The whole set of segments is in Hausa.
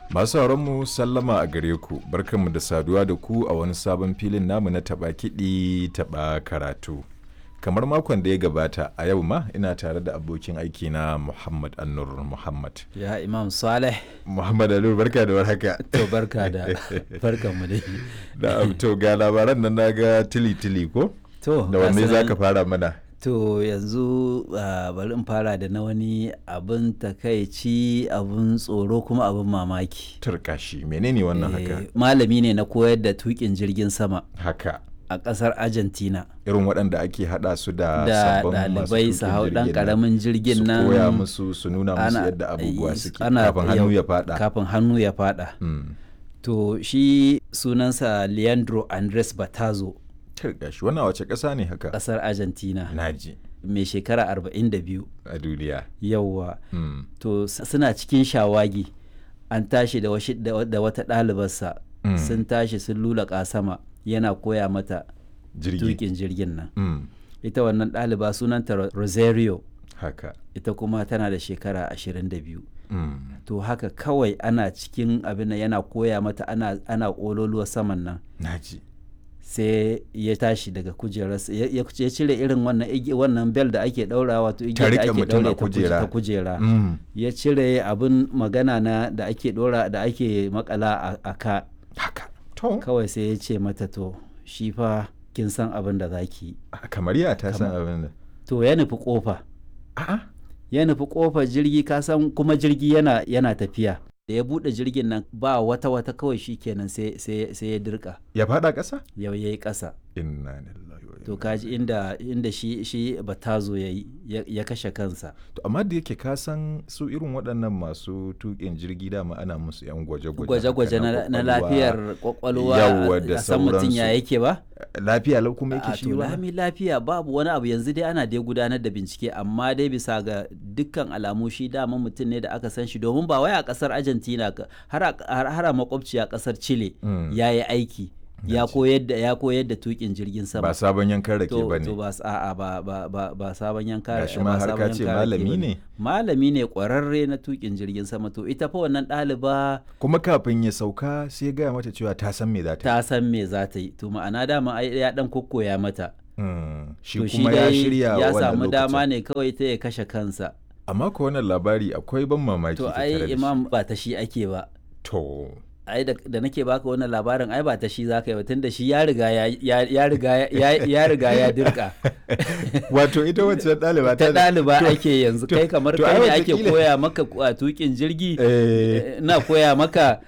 Masu mu sallama a gare ku, barkanmu da saduwa da ku a wani sabon filin namu na taɓa kiɗi taɓa karatu. Kamar makon da ya gabata a yau ma ina tare da abokin aiki na Muhammad Annur Muhammad. Ya Imam Saleh. Muhammad Annur barka da warhaka. To barka da barkan mu dai. Da to ga labaran nan naga tili tili ko? To Da wanne gasu za nan. ka fara mana? To yanzu ah, bari in fara da na wani abin takaici abin tsoro kuma abin mamaki. Turkashi menene wannan haka? Eh, Malami ne na koyar da tukin jirgin sama Haka. a ƙasar Argentina. Irin waɗanda ake haɗa su da Da sabbin masu ɗalibai su tuƙin hau ɗan jirgin nan. ƙaramin jirgin nan. su koya musu su nuna musu ana- yadda abubuwa eh, suke ana- kafin hannu yau- ya fada Kafin hannu ya faɗa. Mm. To shi sunansa Leandro Andres Batazo gashi wannan wace ƙasa ne haka ƙasar Argentina naji mai shekara 42 a duniya yauwa. Mm. to s- suna cikin shawagi an tashi da, washi, da, wa- da wata ɗalibarsa Mm. sun tashi sun lulaƙa sama yana koya mata jirgi tukin jirgin nan Mm. ita wannan ɗaliba sunanta Ro- rosario haka ita kuma tana da shekara 22 Mm. to haka kawai ana cikin abin nan yana koya mata ana, ana ƙololuwa saman nan naji sai ya tashi daga kujerarsa ya, ya ya cire irin wannan igi- wannan bel da ake ɗaura wato Ta igiyar da riƙe ake mutum a ɗaure ta kuje- kujera. ta kujera Mm. ya cire abin magana na da ake dora da ake makala a, a ka haka to kawai sai ya ce mata to shi fa kin san abin da za ki yi kamar ya ta san abin da to ya nufi kofa a'a ya nufi kofar jirgi ka san kuma jirgi yana yana tafiya da ya bude jirgin nan ba wata wata kawai shi kenan sai sai sai ya dirka ya fada ƙasa yau yayi kasa inna lillahi wa to inna kaji inda inda shi shi batazo yayi ya, ya kashe kansa to amma da yake ka san su irin waɗannan masu tuƙin jirgi dama ana musu yan gwaje-gwaje gwaje-gwaje haka na, na kwakwalwa. lafiyar kwakwalwa Yawwa da a san mutum ya sauransu. yake ba lafiya lau kuma a yake shi to ba lami lafiya babu wani abu yanzu dai ana dai gudanar da bincike amma dai bisa ga dukkan alamu shi dama mutum ne da aka san shi domin ba wai a kasar argentina ka- har a har har a makwabci a kasar chile Mm. ya yi aiki ya Naji. koyar da ya koyar da tukin jirgin sama ba sabon yankan rake to ba to ne ba s- a'a ba ba ba ba sabon yanka Gashi ba ma har sabon ka ce yanka rake malami bane. ne? malami ne kwararre na tukin jirgin sama to ita fa wannan ɗaliba kuma kafin ya sauka sai ya gaya mata cewa ta san me za ta yi ta san me za ta yi to ma'ana dama ai ya dan kokkoya mata Mm, shi to shi kuma ya dai shirya ya wannan samu dama lokacin. ne kawai ta ya kashe kansa amma ko wannan labari akwai ban mamaki to tattare da ai shi. imam ba ta shi ake ba to ai da, da nake baka wannan labarin ai ba ta shi zaka yi ba tunda shi ya riga ya ya, ya riga ya, ya riga ya dirka wato ita wacce ɗaliba ta da- ɗaliba to- ake yanzu to- kai kamar to kai ai ne ake wataƙila- koya maka a tukin jirgi Eh, na koya maka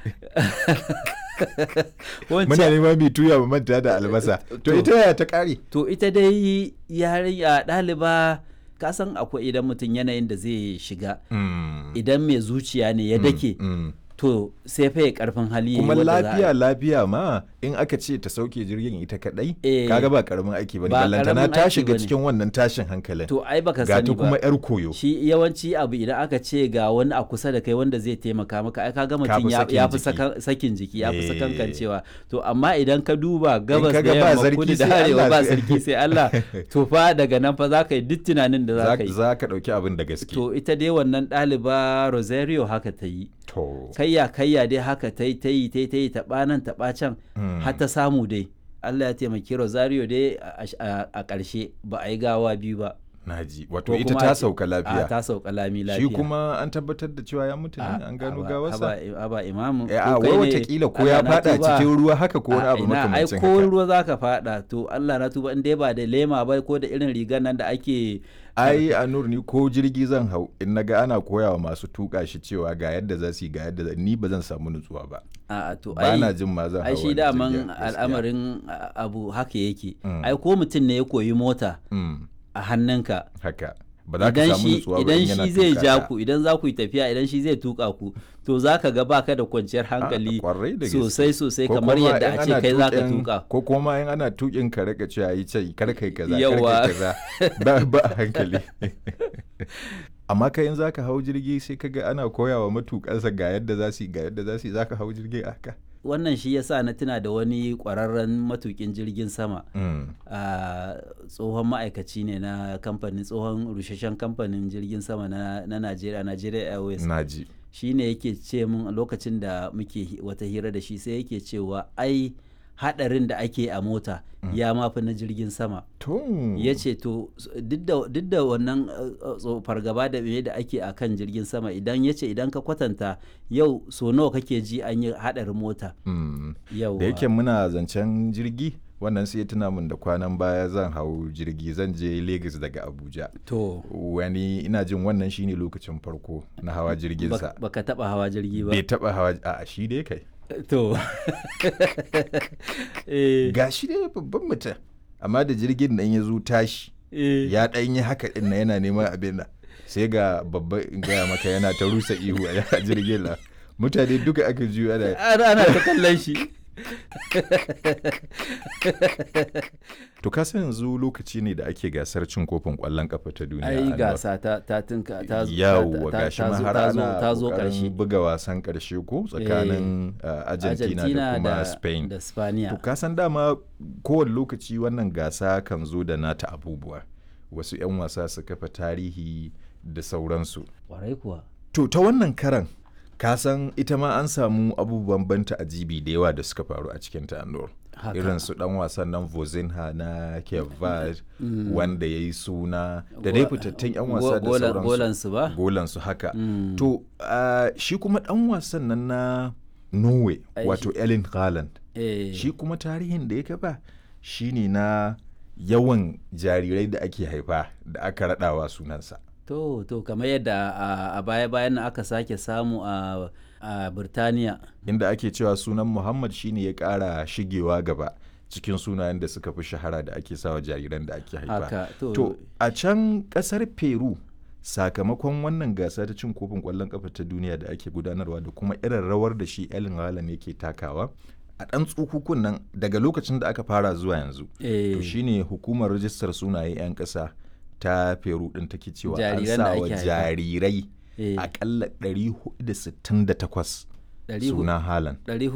muna wancan neman mai tuya mu manta da albasa to To. ita yaya ta ƙare to ita dai yarinya ɗaliba ka san akwai idan mutum yanayin da zai shiga Mm, idan mai zuciya ne ya dake mm. to sai fa ya karfin hali ya yi kuma wadda za a- lafiya lafiya ma in aka ce ta sauke jirgin ita kadai Eh, kaga ba karamin aiki bane ba ballantana karamin ta aiki shiga bane. cikin wannan tashin hankalin to ai baka ga sani ta ba kuma yar koyo shi yawanci abu idan aka ce ga wani a kusa da kai wanda zai taimaka maka ai kaga Ka mutum fi ya sakin ya fi jiki. saka- sakin jiki ya fi Eh. sakankancewa to amma idan ka duba gabas ka da ga ba yamma sarki kudu da sai arewa Allah ba sai- sarki sai Allah to fa daga nan fa za ka yi duk tunanin da za za ka yi za ka dauki abin da gaske to ita dai wannan ɗaliba Rosario haka ta yi to kayya kayya dai haka ta yi ta yi ta yi ta yi taɓa nan taɓa can Mm. har ta samu dai Allah ya taimaki Rosario dai a- a a ƙarshe ba a yi gawa biyu ba naji wato ko ita kuma ta a ce- sauka a lafiya ta sauka lami lafiya shi kuma an tabbatar da cewa ya mutu ne an gano gawarsa aba imamu Eh, a wai watakila ko ya fada cikin ruwa haka ko wani abu ai makamancin ko haka ruwa zaka fada to Allah na tuba in dai ba da lema ba ko da irin rigar nan da ake ai a nur ni ko jirgi zan hau in naga ana koyawa masu tuka shi cewa ga yadda za su yi ga yadda za ni ba zan samu nutsuwa ba a to ba ai na jin ma zan hau ai shi wani daman jirgin, gaskiya. al'amarin a- abu haka yake Mm. ai ko mutum ne ya koyi mota Mm, a hannunka haka ba za ka idan samu shi nutsuwa ba idan in yana shi zai tuka ja ka. ku idan za ku yi tafiya idan shi zai tuka ku to za ka ga baka da kwanciyar hankali kwarai da gaske. sosai sosai Ko kamar kuma yadda in a ce ana kai za ka tuƙin- tuka ko kuma in ana tukin ka rika cewa yi ce kar kai kaza kar Yawa. kai kaza ba ba a hankali amma kai in zaka hau jirgi sai kaga ana koyawa matukansa ga yadda za su yi ga yadda za su yi zaka hau jirgi a haka wannan shi yasa na tuna da wani kwararren matukin jirgin sama Mm, a tsohon ma'aikaci ne na kamfanin tsohon rusheshen kamfanin jirgin sama na na Najeriya Nigeria Airways naji shine yake ce min lokacin da muke wata hira da shi sai yake cewa ai hadarin da ake a mota ya mafi na jirgin sama ya ce to duk da wannan fargaba da me da ake a kan jirgin sama idan ya ce idan ka kwatanta yau so nawa kake ji an yi hadarin mota da yake muna zancen jirgi wannan sai tuna min da kwanan baya zan hau jirgi zan je Lagos daga Abuja. To. Wani ina jin wannan shine lokacin farko na hawa jirginsa. Baka taba hawa jirgi ba. Bai taba hawa a shi dai kai. To. Ga shi dai babban mutum. Amma da jirgin nan ya zo tashi. Ya ɗan yi haka ɗin na yana neman abin nan. Sai ga babba in gaya maka yana ta rusa ihu a jirgin nan. Mutane duka aka juyo ana. Ana ta kallon shi. to ka san yanzu lokaci ne da ake gasar cin kofin kwallon kafa ta duniya ai gasa ta ta tinka ta zo yawa gashi ma har ana ta zo karshe buga wasan karshe ko tsakanin Argentina da kuma Spain da Spaniya to ka san dama kowane lokaci wannan gasa kan zo da nata abubuwa wasu 'yan wasa su kafa tarihi da sauransu warai kuwa to ta wannan karan ka san ita ma an samu abubuwan banta a jibi da yawa da suka faru a cikin ta irin su dan wasan nan vozinha na kevad mm. wanda ya yi suna da dai fitattun yan wasa da sauransu golansu ba golansu haka mm. to uh, shi kuma dan wasan nan na norway wato ellen haaland eh. shi kuma tarihin da ya kafa shine na yawan jarirai da ake haifa da aka raɗawa sunansa To, to kamar yadda a baya-bayan aka sake samu a a Birtaniya. Inda ake cewa sunan Muhammad shine ya ƙara shigewa gaba cikin sunayen da suka fi shahara da ake sawa jariran da ake haifa. Haka, to, to a can ƙasar Peru sakamakon wannan gasa ta cin kofin ƙwallon ƙafa ta duniya da ake gudanarwa da kuma irin rawar da shi Ellen Haaland yake takawa. a ɗan tsukukun nan daga lokacin da aka fara zuwa yanzu Eh. to shine hukumar rajistar sunaye 'yan ƙasa ta peru ɗin take cewa an Jariran da sa wa ake haifa. jarirai Eh. akalla 468 Ɗari hu- sunan halan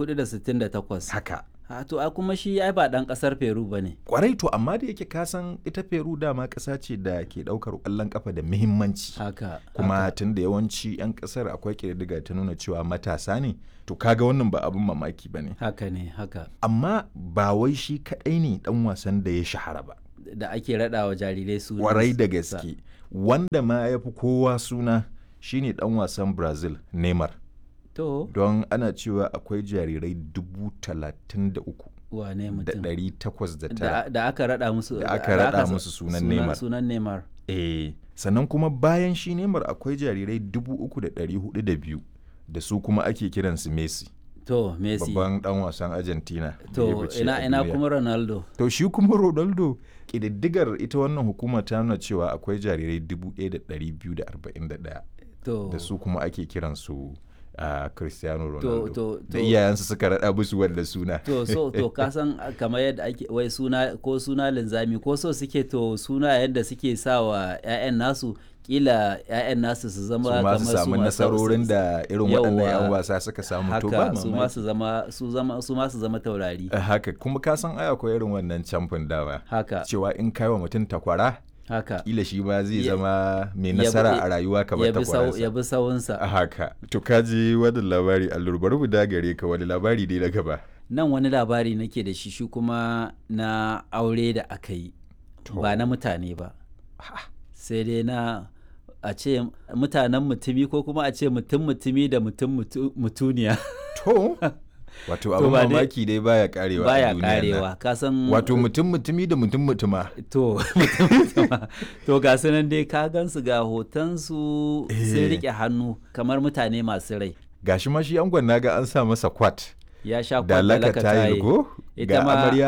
468. haka Ha, to a kuma shi ai ba ɗan ƙasar Peru ba ne. kwarai to amma da yake kasan ita peru dama ƙasa ce da ke ɗaukar ƙwallon ƙafa da muhimmanci Haka. kuma haka. tun da yawanci 'yan ƙasar akwai ƙididdiga ta nuna cewa matasa ne to kaga wannan ba abin mamaki ba ne Haka ne, haka. amma ba wai shi kaɗai ne ɗan wasan da ya shahara ba Da ake raɗa wa jarirai su. kwarai da gaske wanda ma ya fi kowa suna shine ɗan wasan brazil neymar To, don ana cewa akwai jarirai dubu talatin da uku wane da mutum. ɗari takwas da tara Da, da aka raɗa musu. Da aka raɗa sa- musu sunan Neymar. Sunan Neymar. eh sannan kuma bayan shi neymar akwai jarirai dubu uku da ɗari hudu da biyu da su kuma ake kiransu messi To, Messi. babban ɗan wasan argentina da ya To, fice ina, a ina duniya. kuma Ronaldo. to shi kuma ronaldo ƙididdigar ita wannan hukuma ta nuna cewa akwai jarirai dubu ɗaya da ɗari biyu da arba'in da ɗaya To, da su kuma ake kiransu a cristiano to, ronaldo to, da to- iyayensu suka raɗa musu wanda suna to so to ka san kamar yadda ake wai suna ko suna linzami ko so suke to suna yadda suke sa wa 'ya'yan nasu kila 'ya'yan nasu su zama su ma kamar su samu ma- nasarorin su- da irin waɗannan 'yan Yawwa. wasa suka samu to ba haka su ma mamaki su zama su zama su ma su zama taurari Eh, haka kuma ka san ai akwai irin wannan camfin dawa haka cewa in kai wa mutum takwara haka kila shi ba zai Ya- zama mai ya bi- nasara a rayuwa kamar ya bi sau- takwararsa ya bi sawunsa a haka to ka ji wannan labari allur bari mu dagare ka wani labari dai na gaba nan wani labari nake da shi shi kuma na aure da aka yi ba na mutane ba sai dai na a ce mutanen mutumi ko kuma a ce mutum mutumi da mutum mutu- mutuniya to wato To abin ba dai- mamaki dai baya karewa a baya duniyar nan. karewa ka san wato mutum mutumi da mutum mutuma to mutum mutuma to ga su nan dai ka gansu ga hotonsu sun Eh. rike hannu kamar mutane masu rai gashi ma shi angon naga an sa masa kwat ya sha da kwallaka laka tayil go Ita ga ma- amarya